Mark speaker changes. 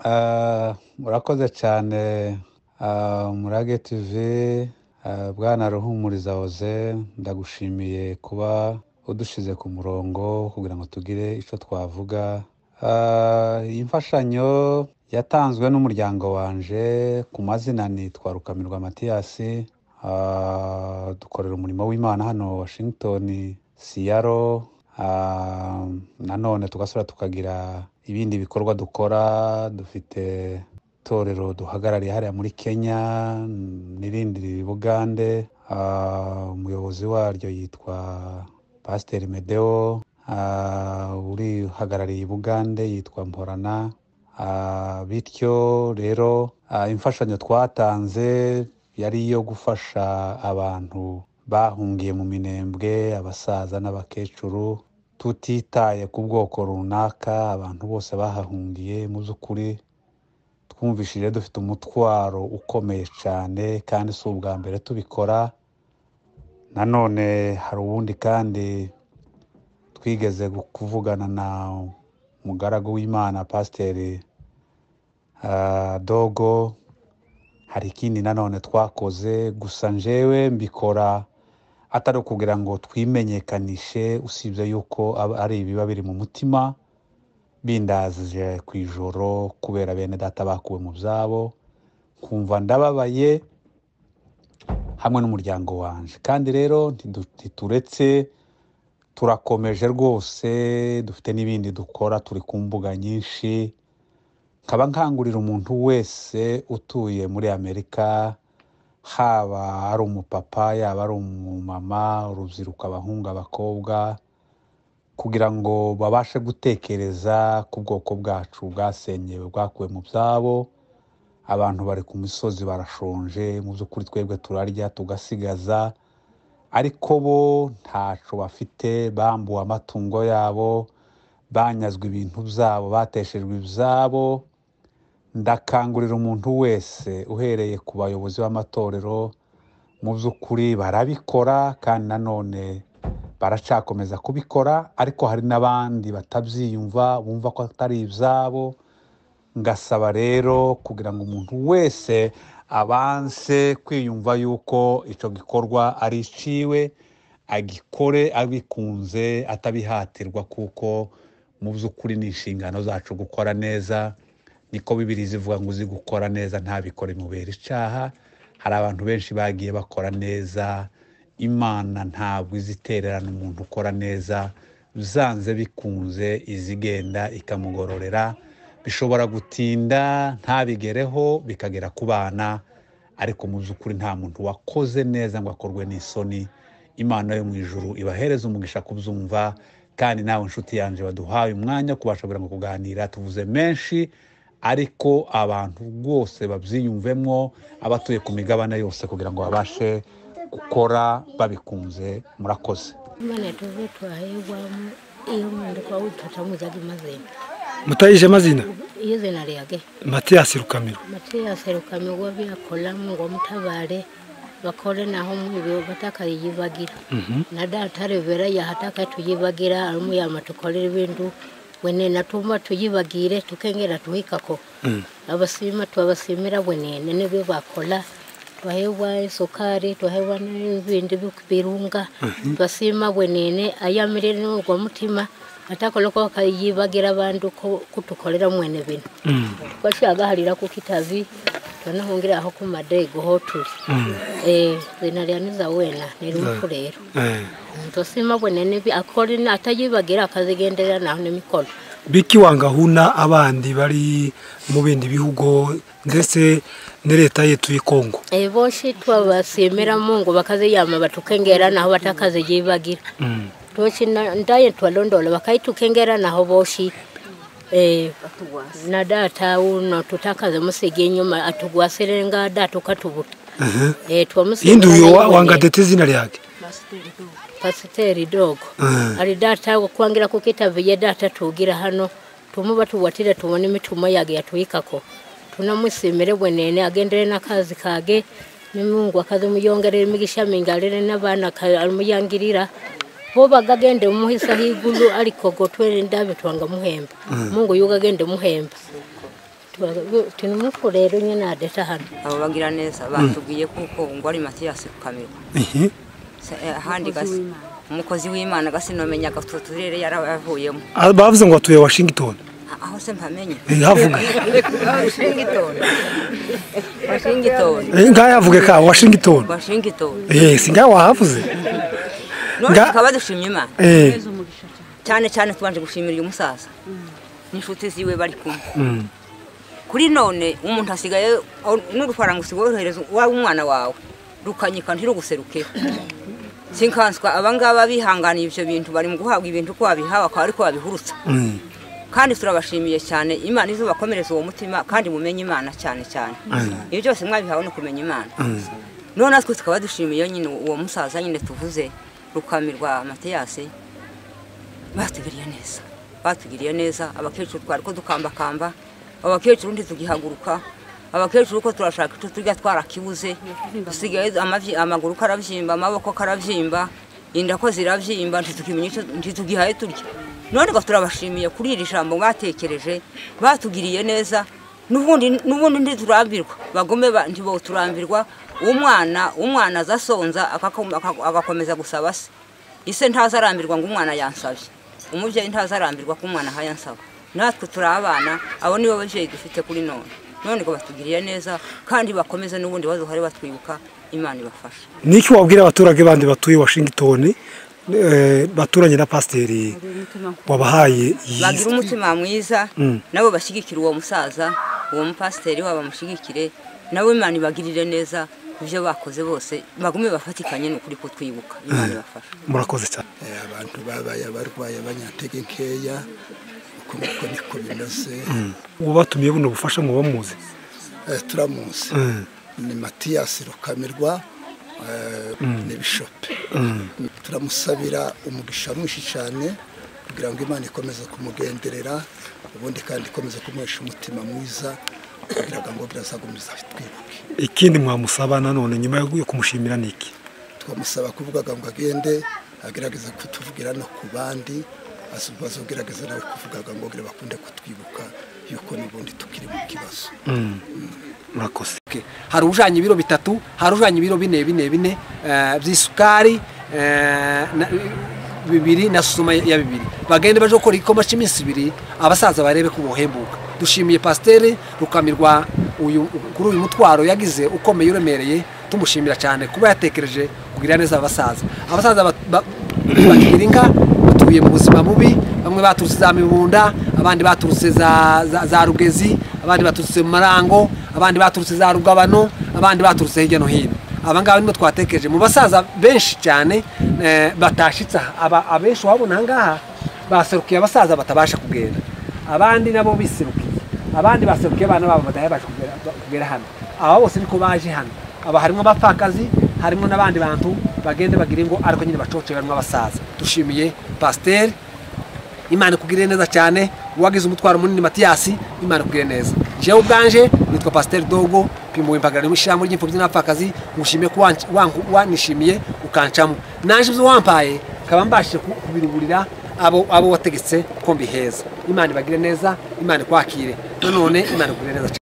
Speaker 1: Ah, murakoze cyane ah, murage tv ah, bwana ruhumuriza hoze ndagushimiye kuba udushyize ku murongo kugira ngo tugire icyo twavuga Ah, iyi mfashanyo yatanzwe n'umuryango wanje ku mazina nitwa rukamirwa matiyasi Ah, dukorera umurimo w'imana hano washington siyaro Ah, nanone tugasubira tukagira ibindi bikorwa dukora dufite itorero duhagarariye hariya muri kenya mm, n'irindi riri bugande Ah, umuyobozi waryo yitwa pasiteri medeo Ah, urihagarariye i bugande yitwa mporana Ah, bityo rero ah, imfashanyo twatanze yari iyo gufasha abantu bahungiye mu minembwe abasaza n'abakecuru tutitaye ku bwoko runaka abantu bose bahahungiye mu by'ukuri twumvishije dufite umutwaro ukomeye cyane kandi si ubwa mbere tubikora nanone hari ubundi kandi twigeze gu- kuvugana na umugaragu w'imana pasiteri ah, dogo hari ikindi nanone twakoze gusa njyewe mbikora atari ukugira ngo twimenyekanishe usibye yuko aba- ari ibiba biri mu mutima bindazije ku ijoro kubera bene data bakuwe mu byabo kumva ndababaye hamwe n'umuryango wanje kandi rero ntidu- ntituretse turakomeje rwose dufite n'ibindi dukora turi ku mbuga nyinshi nkaba nkangurira umuntu wese utuye muri amerika haba ari umupapa yaba ari umumama urubyiruko abahungu abakobwa kugira ngo babashe gutekereza ku bwoko bwacu bwasenyewe bwakuwe mu byabo abantu bari ku misozi barashonje mu by'ukuri twebwe turarya tugasigaza ariko bo ntaco bafite bambuwe amatungo yabo banyazwe ibintu byabo bateshejwe ibyabo ndakangurira umuntu wese uhereye ku bayobozi b'amatorero mu by'ukuri barabikora kandi nanone baracakomeza kubikora ariko hari n'abandi batabyiyumva bumva ko atari ibyabo ngasaba rero kugira ngo umuntu wese abanze kwiyumva yuko icyo gikorwa ari iciwe agikore abikunze atabihatirwa kuko mu by'ukuri ni inshingano zacu gukora neza niko bibiri zivuga ngo uzi gukora neza ntabikore imubera icyaha hari abantu benshi bagiye bakora neza imana ntabwo izi itererana umuntu ukora neza byanze bikunze izigenda ikamugororera bishobora gutinda ntabigereho bikagera ku bana ariko mu by'ukuri nta muntu wakoze neza ngo akorwe n'isoni imana yo mu ijuru ibahereza umugisha kubyumva kandi nawe nshuti yanjye waduhaye umwanya wo kubasha kugira ngo kuganira tuvuze menshi ariko abantu rwose babyiyumvemo abatuye ku migabane yose kugira ngo babashe gukora babikunze murakoze
Speaker 2: Imana tuve twahegwamu iyo mwende kwa ututamuzaga mazina
Speaker 3: mutayije amazina
Speaker 2: iyo zina lyage
Speaker 3: matiyasi rukamiro
Speaker 2: matiya serukami wo byakolamu ngo mutabare bakore naho mwibyo batakayibagira na data revera yahataka tuyibagira arumu yama tukolera ibintu wene natuma tuyibagire tukengera tuhikako abasima twabasimira wenene nibyo bakola twahewa isukari twahewa n'ibindi bi- birunga twasima wenene ayamirire n'urwo mutima atakola ko bakayibagira abantu ko kutukolera mwene bintu twashagaharira ku kitavi twanahungira aho ku madego ho turi eh zina lya niza wena ni rumpu rero tosima bwenene bi akore na- atayibagira akazigenderera naho n'emikono
Speaker 3: biki wangahuna abandi bari mu bindi bihugu ndetse ne leta yetu y'ikongo
Speaker 2: Eh, boshi twabasimira mungu bakaziyama batukengera naho batakaziyibagira toshi na- ndaye twalondola bakayitukengera naho boshi eh, na data uno tutakaze musige inyuma atugwasire nga data ukatubuta eh, twamusimira
Speaker 3: yindi uyu
Speaker 2: naye
Speaker 3: wa-
Speaker 2: bwenene.
Speaker 3: wangadete izina ryake
Speaker 2: pasiteri dogo
Speaker 3: Mm.
Speaker 2: ari data kwangira kukitaviye data tugira hano tumuba tuwatire tubone imitumo yage yatwikako tunamusimire bwenene agendere n'akazi kage nimungu akazi muyongerere imigisha mingarire n'abana ka- alumuyangirira bo bagagende mumuhisa higulu ariko go twene ndabe twanga muhemba mungu yugagende muhemba tuba- tunumufu rero nyine adeta hano
Speaker 4: abo bagira neza batubwiye kuko ngo ari matiyasi kamiro
Speaker 3: Ihi.
Speaker 4: Se- eh, ahandi gasi umukozi w'imana gasi nomenya utwo turere yaravuyemo
Speaker 3: Ah, bavuze ngo atuye washington
Speaker 4: A- aho se mpamenye
Speaker 3: Eh, havuga
Speaker 4: washingitoni washingitoni
Speaker 3: Eh, ngaho yavuge ka washington
Speaker 4: washingitoni
Speaker 3: Eh, si ngaho wahavuze
Speaker 4: none
Speaker 3: Nga-
Speaker 4: tukaba dushimye imana
Speaker 3: Eh,
Speaker 4: cyane cyane tubanje gushimira uyu musaza n'inshuti ziwe bari kumwe
Speaker 3: mm,
Speaker 4: kuri none umuntu asigaye au- n'udufaranga usigaye wa umwana wawe rukanyika ntiruguserukeho sinkanswa abangaba bihanganiye ibyo bintu bari mu guhabwa ibintu uko babihawe akaba ariko babihurutsa
Speaker 3: mm,
Speaker 4: kandi turabashimiye cyane imana izo bakomereza uwo mutima kandi mumenye imana cyane cyane ibyo byose mwabihawe ni ukumenya imana
Speaker 3: mm.
Speaker 4: none natwe tukaba dushimiye nyine uwo musaza nyine tuvuze rukamirwa matiyasi batugiriye neza batugiriye neza abakecuru twari ko dukambakamba abakecuru ntitugihaguruka abakecuru ko turashaka icyo turya twarakibuze dusigaye amavi- amaguru karabyimba amaboko karabyimba inda ko zirabyimba ntitukimenya icyo ntitugihaye turya none ngo turabashimiye kuri iri jambo batekereje batugiriye neza n'ubundi n'ubundi ntiturambirwa bagome ba- ntiboturambirwa umwana umwana aza asonza akako- akako- agakomeza gusaba se ise ntazarambirwa ngo umwana yansabye umubyeyi ntazarambirwa ko umwana ahaye ansaba natwe turi abana abo nibo babyeyi dufite kuri none none ngo batugiriye neza kandi bakomeze n'ubundi baduhare batwibuka imana ibafasha
Speaker 3: ni iki wabwira abaturage bandi batuye washington eh, baturanye na pasiteri wabahaye
Speaker 4: bagira
Speaker 3: iyi
Speaker 4: umutima mwiza
Speaker 3: Mm.
Speaker 4: nabo bashyigikire uwo musaza uwo mupasiteri wabo bamushyigikire nabo imana ibagirire neza ibyo bakoze bose bagume bafatikanye n'ukuri kutwibuka imana ibafasha
Speaker 3: murakoze cyane
Speaker 5: Eh, abantu babaye abarwayi abanyantege nkeya uko nguko niko bimeze
Speaker 3: uwo batumiye buno bufasha mu bamuzi
Speaker 5: Eh, turamuzi ni matiyasi rukamirwa eh, ni bishope turamusabira umugisha mwinshi cyane kugira ngo imana ikomeze kumugenderera ubundi kandi ikomeze kumuhesha umutima mwiza kugira ngo birazagumiza twibuke
Speaker 3: ikindi mwamusaba nanone nyuma yo kumushimira ni iki
Speaker 5: twamusaba kuvugaga ngo agende agerageza kutuvugira no ku bandi azi- bazogerageza nawe kuvugaga ngo ngira bakunde kutwibuka yuko n'ubundi tukiri mu kibazo
Speaker 3: murakoze
Speaker 6: Okay. hari ujanye ibiro bitatu hari ujanye ibiro bine bine bine eh, by'isukari eh, na- bibiri na suma ya bibiri bagende baje gukora igikoma cy'iminsi ibiri abasaza barebe ko bohembuka dushimiye pasiteri rukamirwa uyu kuri uyu mutwaro yagize ukomeye uremereye tumushimira cyane kuba yatekereje kugira neza abasaza abasaza bat- ba- bagira inka batuye mu buzima bubi bamwe baturutse za mibunda abandi baturutse za, za, za rugezi abandi baturutse mu marango abandi baturutse za rugabano abandi baturutse hirya no hino abangaba nibo twatekereje mu basaza benshi cyane eh, batashitse aha. Aba- abenshi wabona ahangaha baserukiye abasaza batabasha kugenda abandi nabo biserukiye abandi baserukiye abana babo badahebasha kugera- kugera hano aba bose niko baje hano aba harimo abapfakazi harimo n'abandi bantu bagende bagire ngo ariko nyine bacoce barimo abasaza dushimiye pasiteri imana ikugirire neza cyane uwagize umutwaro munini matiyasi imana ikugirire neza jewe ubwanje nitwa pasiteri dogo pimuwe impagarariye mu ishyirahamwe ry'imfubyi n'abapfakazi ngushimiye ko wanc- wank- wanishimiye ukancamo naje ibyo wampaye nkaba mbashije ku- kubirugurira abo abo wategetse ko mbiheza imana ibagire neza imana ikwakire nanone imana ikugirire neza cyane